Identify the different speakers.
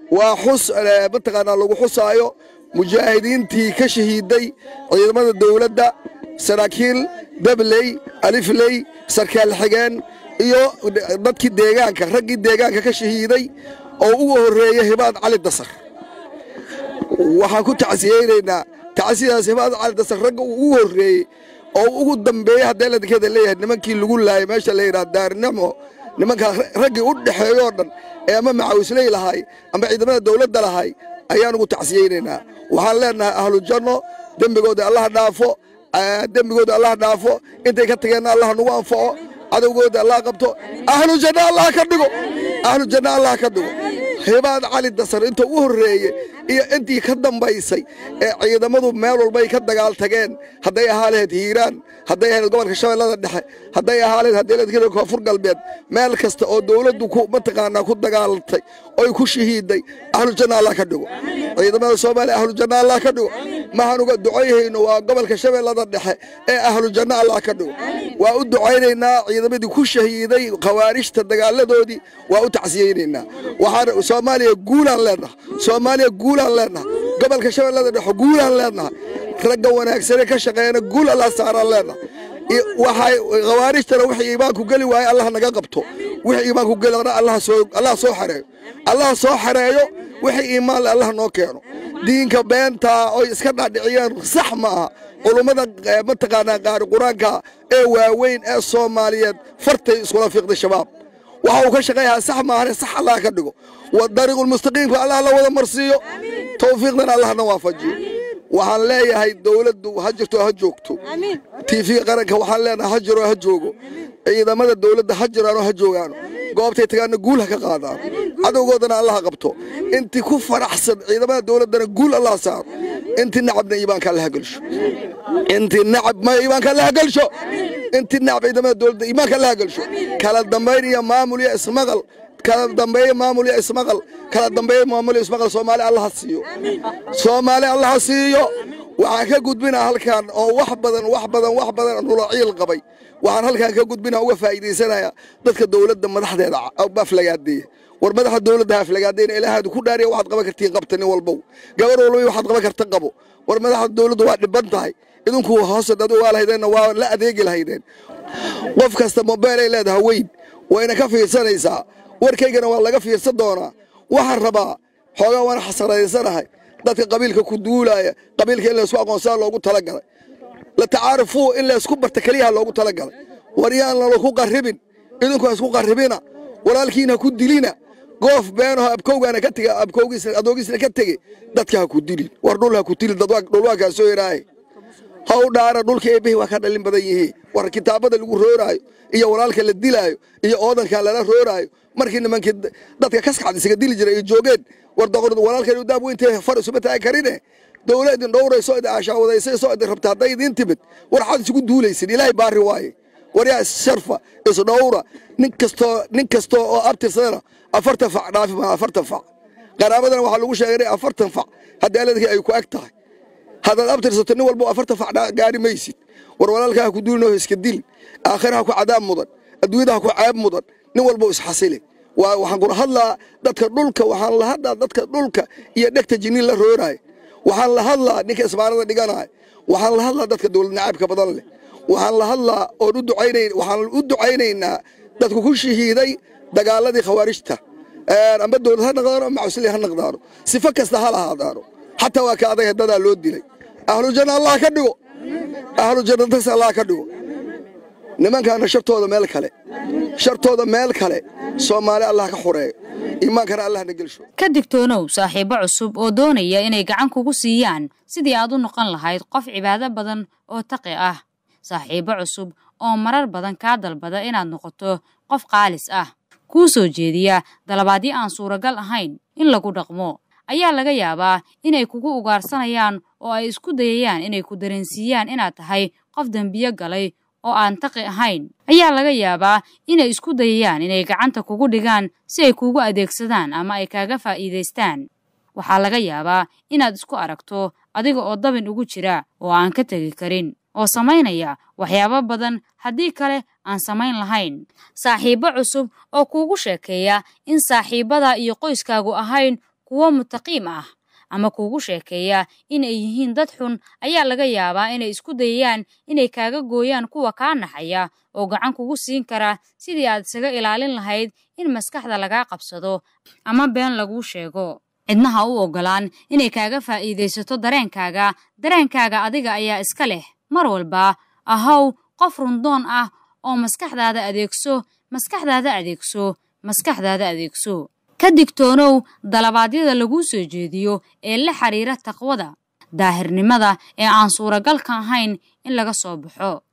Speaker 1: waa xus mataqaanaa lagu xusaayo mujaahidiintii ka shahiiday ciidamada dawladda saraakiil dabley alifley sarkaal xigeen iyo dadkii deegaanka raggii deegaanka ka shahiiday oo ugu horreeya hibaad cali dasar waxaan ku tacsiyeynaynaa tacsidaas hibaad cali dasar ragga uu ugu horreeyey oo ugu dambeeyey haddee ladkeeda leeyahay nimankii lagu laayay meesha la yidhaha daarnimo nimankaa raggii u dhexeeyoo dhan ee ama macawisley lahay ama ciidamada dawladda lahay ayaan ugu tacsiyeynaynaa waxaan leenahay ahlu janno dembigooda allaha dhaafo dembigooda allaha dhaafo intay ka tageenna allaha nagu anfaco cadowgooda allah qabto ahlu janno allah ka dhigo ahlu janno allah ka dhigo hibaad cali dasar inta u horreeye iyo intii ka dambaysay ee ciidamadu meel walbay ka dagaal tageen hadday ahaa lahayd hiiraan hadday ahayd gobolka shabeellada dhexe hadday ahaa lahayd hadday lahayd koonfur galbeed meel kasta oo dawladdu ku mataqaanaa ku dagaalantay oy ku shahiiday ahlu janna allah ka dhigo ciidamada soomaaliya ahlu janna allah ka dhigo mahaan uga ducayhayno waa gobolka shabeellada dhexe ee ahlu janna allah ka dhigo waa u ducaynaynaa ciidamadii ku shahiiday khawaarijta dagaaladoodii waa u tacsiyeynaynaa waxaan soomaaliya guulaan leenaha soomaaliya guulaan leenaha gobolka shabeellada dhexe guulaan leenaha ragga wanaagsane ka shaqeeyana guul allah saaraan leenaha waxay khawaarijtana wixii iimaanku geli waaye allah naga qabto wixii iimaanku gelina allah soo allah soo xareeyo allah soo xareeyo wixii iimaan leh allah noo keeno diinka beentaa oy iska dhaadhiciyeen sax ma aha culummada mataqaanaa qaari qur-aanka ee waaweyn ee soomaaliyeed fartay iskula fiiqday shabaab waxa uu ka shaqeeyahaa sax maahane sax allah ka dhigo dariiqulmustaqiimka allah la wada marsiiyo tawfiiqdana allahna waafajiyo waxaan leeyahay dawladdu ha jirto ha joogto tiifiga qaranka waxaan leenahay ha jiro ha joogo ciidamada dawladda ha jiraano ha joogaano goobtay tagaana guul ha ka qaadaan cadowgoodana allah qabto intii ku faraxsan ciidamada dawladdana guul allah saaro intii nacabna iimaanka allaha gelsho intii nacab ma iimaanka allaha gelsho intii nacab ciidamada dawladda iimaanka allaha gelsho kala dambayn iyo maamul iyo ismaqal kala dambeeye maamul iyo ismaqal kala dambeeye maamul iyo ismaqal soomaali allaha siiyo soomaali allaha siiyo waxaan ka gudbinaa halkan oo wax badan wax badan wax badan nulaciil qabay waxaan halkan ka gudbinaa uga faa'iidaysanaya dadka dawladda madaxdeeda aflagaadeeya war madaxa dawladda ha aflagaadeyna ilaahaadu ku dhaariya waxaad qaban kartiin qabta nin walbow gabar walba waxaad qaban karta qabo war madaxa dawladdu waa dhiban tahay idinku hoose adu waa lahaydeenna waa la adeegi lahaydeen qof kasta mobeelay leedaha weyn wayna ka fiirsanaysaa warkaygana waa laga fiirsan doonaa waxaan rabaa xoogaa waana xasaraysanahay dadka qabiilka ku duulaaya qabiilka in laysku aqoonsaa loogu talagalay la tacaarufuu in laysku barta keliyaha loogu talagalay war yaan lalaku qarribin idinku ha isku qarribina walaalkiina ku dilina goof beenaho abkowgaana ka tega abkowgiisna adoogiisna ka tege dadka ha ku dilin war dhul ha ku dilin dhul waa kaa soo yaraaye ha u dhaara dhulka eebbihi waa ka dhalin badan yihiin war kitaabada lagu rooraayo iyo walaalka la dilaayo iyo oodanka lala rooraayo markii nimankii dadka kaskaxda isaga dili jiray ay joogeen war walaalkan daab weyntee far isuma taagi karine dawla idin dhowrayso idin aashaawadaysaysoo idin rabta hadday idiin timid war xad isugu duulaysin ilaahay baari waaye war yaa issharfa isdhowra nin kastoo nin kastoo oo abtirsadana afartan fac dhaafi maa afartan fac qaraabadana waxaa lagu sheegay afartan fac haddii aladkii ay ku eg tahay haddaad abtirsato nin walba afartan fac gaari maysid war walaalkaa ha ku duulinoo iska dilin aakhira ha ku cadaab mudan adduunyada ha ku ceeb mudan nin walba isxasile waxaan kula hadlaa dadka dhulka waxaan la hadlaa dadka dhulka iyo dhegta jiniin la rooraayo waxaan la hadlaa ninka isbaarada dhiganaaya waxaan la hadlaa dadka dawlad nacaabka badan leh waxaan la hadlaa oon u ducaynayn waxaan u ducaynaynaa dadku ku shahiiday dagaaladii khawaarijta amba dawlad ha naqdaano ama cusli ha naqdaano sifo kasta ha lahaadaano xataa waa ka adag dadaa loo dilay ahlu janna allah ka dhigo ahlu jannadas allah ka dhigo nimankaana shartooda meel kale shartooda meel kale soomaali allah ka xoreeyo iimaankana allahna gelsho
Speaker 2: ka digtoonow saaxiibbo cusub oo doonaya inay gacan kugu siiyaan sidii aad u noqon lahayd qof cibaado badan oo taqi ah saaxiibbo cusub oo marar badan kaa dalbada inaad noqoto qof qaalis ah kuu soo jeediya dalabaadyo aan suuragal ahayn in lagu dhaqmo ayaa laga yaabaa inay kugu ugaarsanayaan oo ay isku dayayaan inay ku dareensiiyaan inaad tahay qof dembiyo galay oo aan taqi ahayn ayaa laga yaabaa inay isku dayayaan inay gacanta kugu dhigaan si ay kuugu adeegsadaan ama ay kaaga faa'iidaystaan waxaa laga yaabaa inaad isku aragto adiga oo dabin ugu jira oo aan ka tegi karin oo samaynaya waxyaabo badan haddii kale aan samayn lahayn saaxiibbo cusub oo kuugu sheekeeya in saaxiibbada iyo qoyskaagu ahayn kuwo mutaqiim ah ama kuugu sheekeeya in ay yihiin dad xun ayaa laga yaabaa inay isku dayayaan inay kaaga gooyaan kuwa kaa naxaya oo gacan kugu siin kara sidii aad isaga ilaalin lahayd in maskaxda lagaa qabsado ama been laguu sheego cidna ha u oggolaan inay kaaga faa'iidaysato dareenkaaga dareenkaaga adiga ayaa iska leh mar walba ahow qof rundoon ah oo maskaxdaada adeegso maskaxdaada adeegso maskaxdaada adeegso ka digtoonow dalabaadyada laguu soo jeediyo ee la xiriira taqwada daahirnimada ee aan suuragalka ahayn in laga soo baxo